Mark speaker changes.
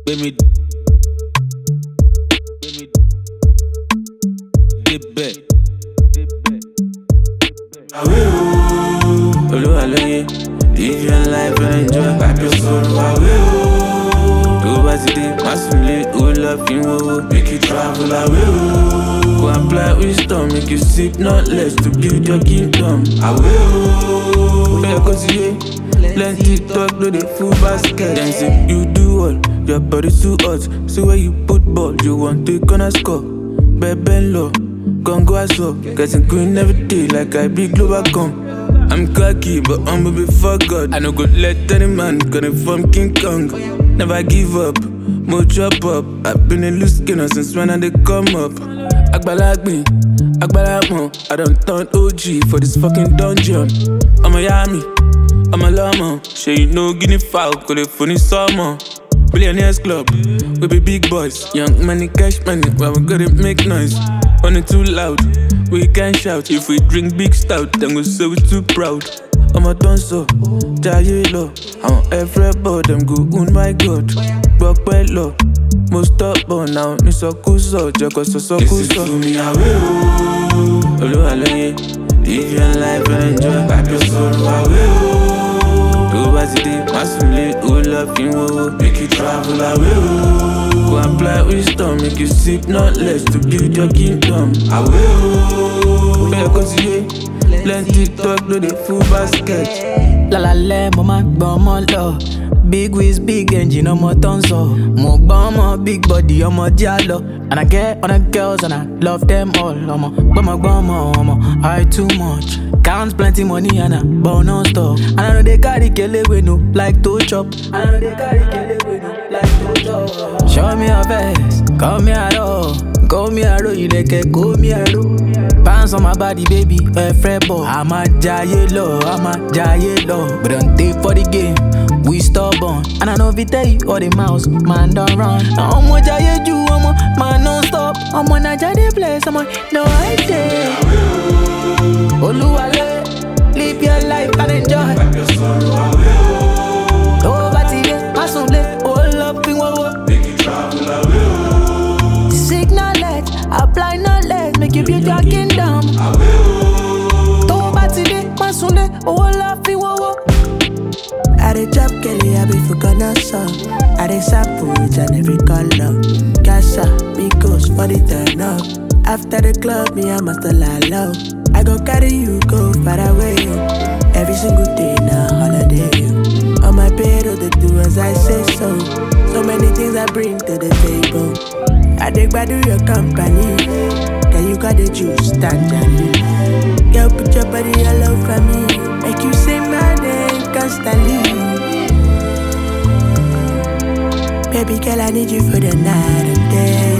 Speaker 1: Gbé mi gbé mi débẹ̀. Olúwa lóye, live your life and enjoy. Gbàgbé sọ̀rọ̀ àwẹ̀ o. Tó bá ti dé, má sùn lé, ó lọ fi ń wọ́wọ́. Make you travel away o. Go apply wisdom, make you seek knowledge to build your kingdom. Àwẹ̀ o. Bẹ́ẹ̀ kó ti yé, plenty talk no dey full basket. Dem say you do all, your body too hot. See where you put ball, you want to gonna score. Bẹ́ẹ̀ ń lọ, gongo aṣọ. Getting green every day like I be global come. I'm cocky, but humble before God. I no go let any man gonna from King Kong. Never give up, mo chop up. I've been a loose skinner since when I dey come up. Agbalagbin, agbalamo, I don't turn OG for this fucking dungeon. Ọmọ ya mi, ọmọ lọ́mọ, ṣe you know guinea fowl kò lè fún ní sọ́mọ. Billionaires club, we be big boys. Young money, cash money, but we gotta make noise. On it too loud, we can shout. If we drink big stout, then we say we too proud. ọmọ tó ń sọ jayé lọ àwọn everybody dem go wound my god gbọpẹ́ lọ mo stubborn now nísọkúsọ jẹkọ sọsọkúsọ. èsì mi àwẹ̀ o olúwa lóye live your life and enjoy gbàgbé sọ̀rọ̀ àwẹ̀ o tó bá ti dé má sùn lé ó lọ fi ń wọ́wọ́ make you travel away o go apply wisdom make you seek knowledge to build your kingdom àwẹ̀ o bẹ́ẹ̀ kó ti yé plenty talk no dey full basket.
Speaker 2: lálálẹ́ mo máa ń gbọ́n ọmọ lọ big waist big engine ọmọ tó ń sọ mo gbọ́n ọmọ big body ọmọ díà lọ and i get other girls and i love them all ọmọ gbọ́mọgbọ́mọ ọmọ i too much count plenty money and i ball non stop and i no dey carry kele wey no like to chop and i no dey carry kele wey no like to chop. show me your face call me aro call me aro ìrẹ̀kẹ̀ kó mi ẹ̀rọ. Bounce on my body, baby, a fret ball. I'm a giant low, I'm a giant low. But don't take for the game, we stubborn. And I know if you tell you all the mouse, man don't run. I'm a giant you, I'm a man non stop. I'm on a giant place, I'm on no idea. Oluwale, live your life and enjoy. Oh, but today, I soon play, all up in what Seek knowledge, apply knowledge, make you build your kingdom. Tó o bá ti dé, má súnlé, owó la fi wọ́wọ́.
Speaker 3: I dey chop Kelly, I be for Ghana song. I dey sample it and every color. Casa, Migos for the turn up. After the club, me I must lie low. I go carry you go far away. Every single day na holiday. On my bed, oh, they do as I say so. So many things I bring to the table. I dig by do your company. Girl, you got the juice, tangerine. Girl, put your body all over me. Make you say my name constantly. Baby girl, I need you for the night and day.